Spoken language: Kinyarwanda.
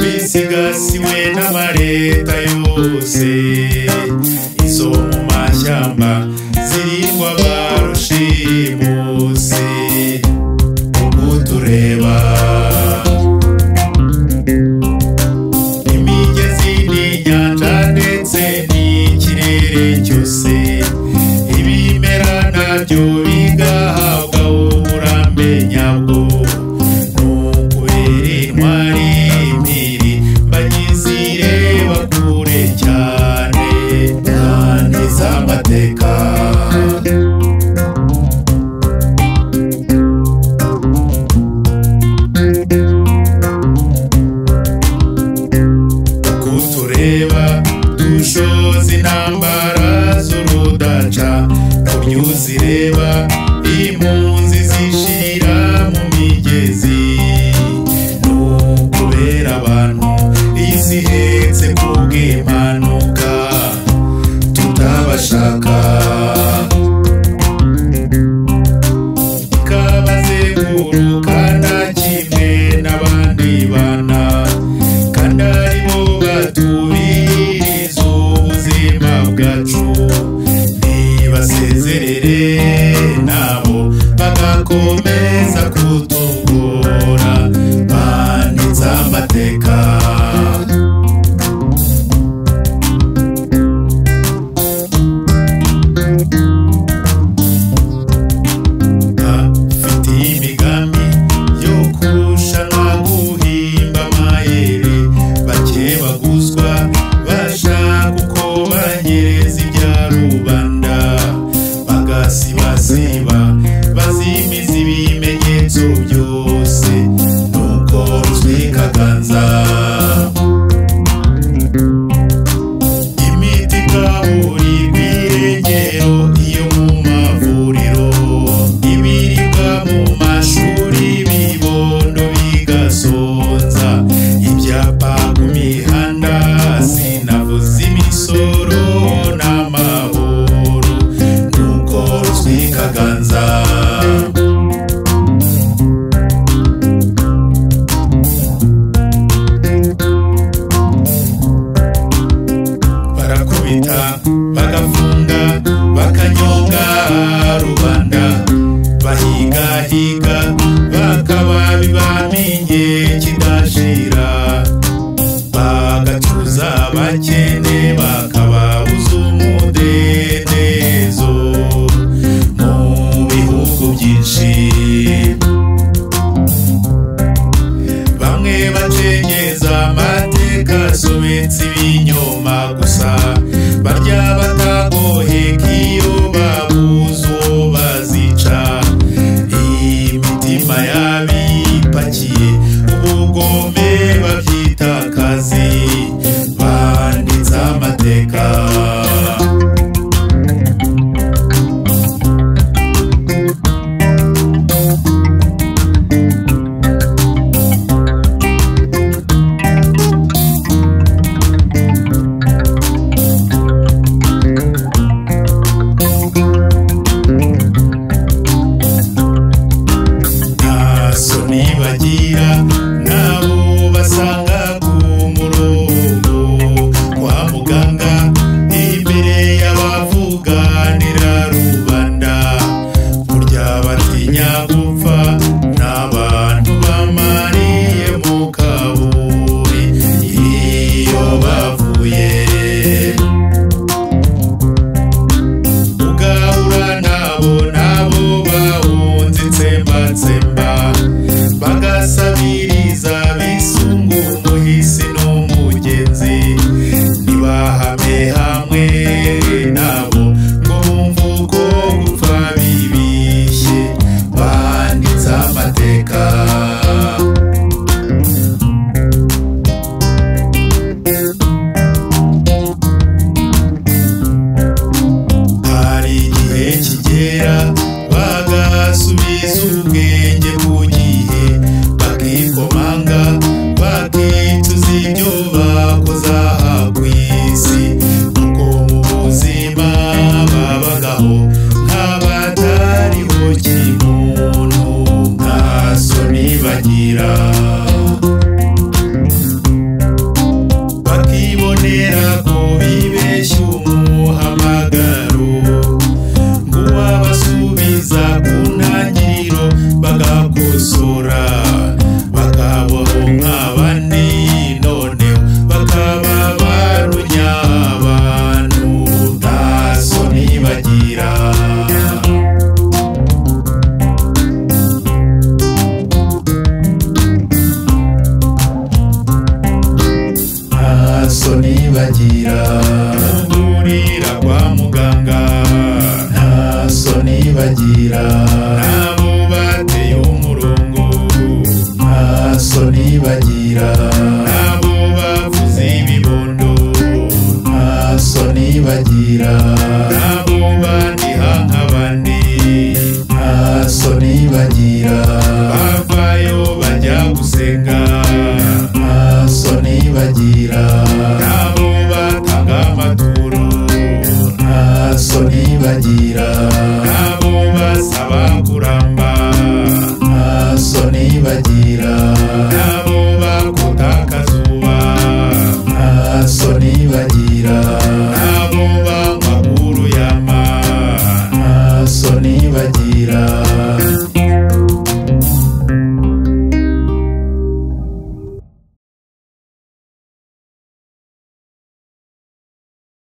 bisigasiwe n'amareta yose izo mu mashyamba zirindwa ba rushimusi umutureba imigezi n'inyanja ndetse n'ikirere cyose ibimera nabyo bigahabwa uburambe nyabwo ni ukubera intwari impiri mbanyizireba kure cyane kandi z'amateka kutureba dushoza intambara z'urudaca kubyo uzireba impunzi zishira mu migezi ni ukubera abantu izihetse kubw'impanuka tutabashaka ikabazenguruka nta kimwe n'abandi bana kandi ari bo batubiriza ubuzima bwacu ntibasezerere nabo bagakomeza kutugora banditse amateka afite imigambi yo kurushanwa guhimba amayeri bake baguzwa bashaka uko banyereza ibya rubanda bagasibasiba bazimiza ibimenyetso byose nuko ruzwi kaganza bagira ndurira kwa muganga nta soni bagira nabo bateye umurongo nta soni bagira nabo bavuze ibibondo nta soni bagira nabo bandiha nk'abandi nta soni bagira bavayo bajya gusenga nta soni bagira